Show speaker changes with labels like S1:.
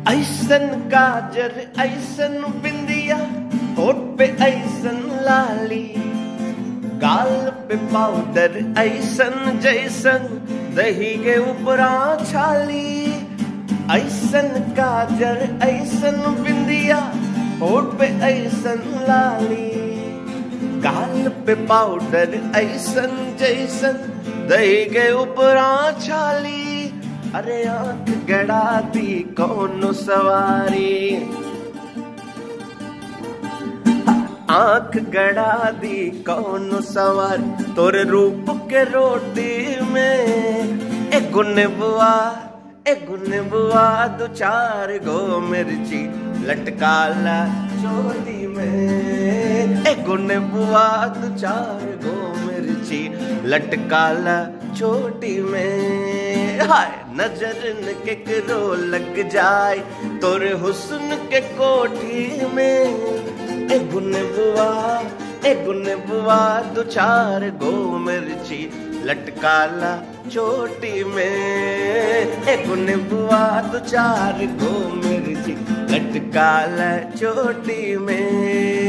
S1: ऐसन काजर ऐसन बिंदिया होठ पे ऐसन लाली गाल पे पाउडर ऐसन जैसन दही के ऊपरा छाली ऐसन काजर ऐसन बिंदिया होठ पे ऐसन लाली गाल पे पाउडर ऐसन जैसन दही के ऊपरा छाली अरे आंख गड़ा दी कौन सवारी आंख गड़ा दी कौन सवार तोरे रूप के रोटी में ए गुन बुआ ए गुन बुआ दो चार गो मिर्ची लटकाला चोली में ए गुन बुआ दो चार गो मिर्ची लटकाला चोटी में हाय नजर न केकरो लग जाए तोरे हुस्न के कोठी में ए गुन बुआ ए गुन बुआ दो चार गो मिर्ची लटकाला चोटी में ए गुन बुआ दो चार गो मिर्ची लटकाला चोटी में